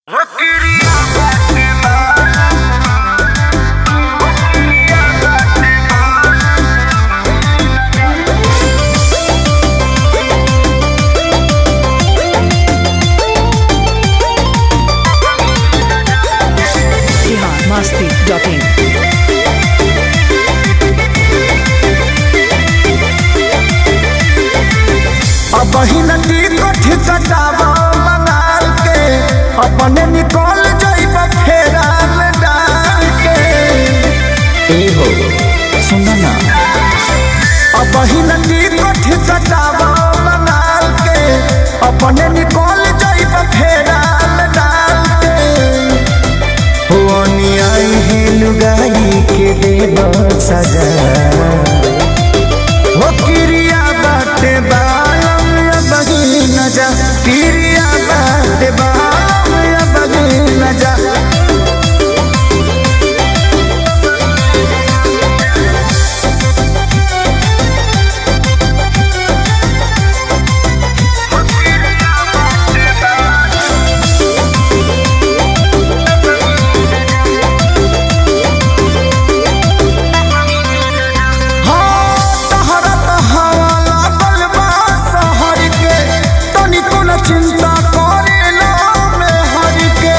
masti.in. अब नदी कथी कटावा मंगाल के अपने निकल जाइब फेरा में डाल के ए हो सुना ना अब नदी कथी कटावा मंगाल के अपने निकल जाइब फेरा में डाल के हो आई है लुगाई के देव सजा हो किरिया बाटे बालम या बगी न जा किरिया बाटे बालम या बगी न जा हाँ, तहरा त हवा लागल बा शहर के, तनिको न चिंता करेला मेहर के।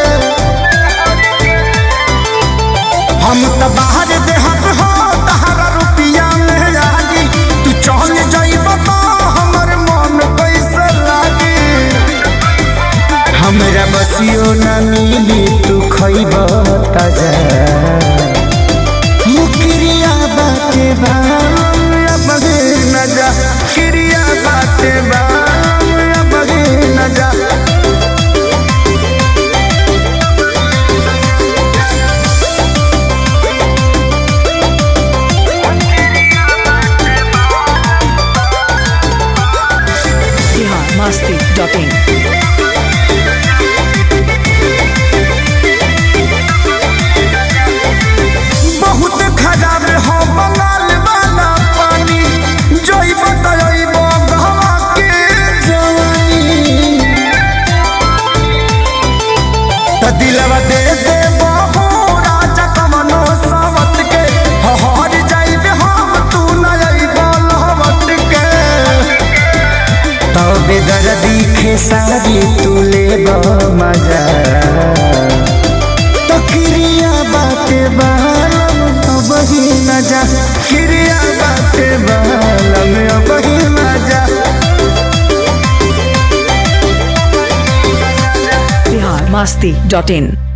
हम त बाहर देहत हो तहरा रुपिया में लागी तू चल जाइब तो हमर मन कैसे लागी हमरा बसियो न मिली तू खइब ताजा मुकरिया बाटे बाम या बगे न जा किरिया बाटे बाम या बगे न जा Bihar masti.in. बहुत खराब हो बंगाल वाला पानी जइब तइब गहवा के जवानी त दिलवा दे दे बहु राजा कमनो सावत के हहर जाइब हम तू न अइब लहवत के तबे दर्दी खेसारी तू लेब मजा तो क्रिया बाटे बालम अब ही न जा क्रिया बाटे बालम अब ही न जा Bihar masti.in.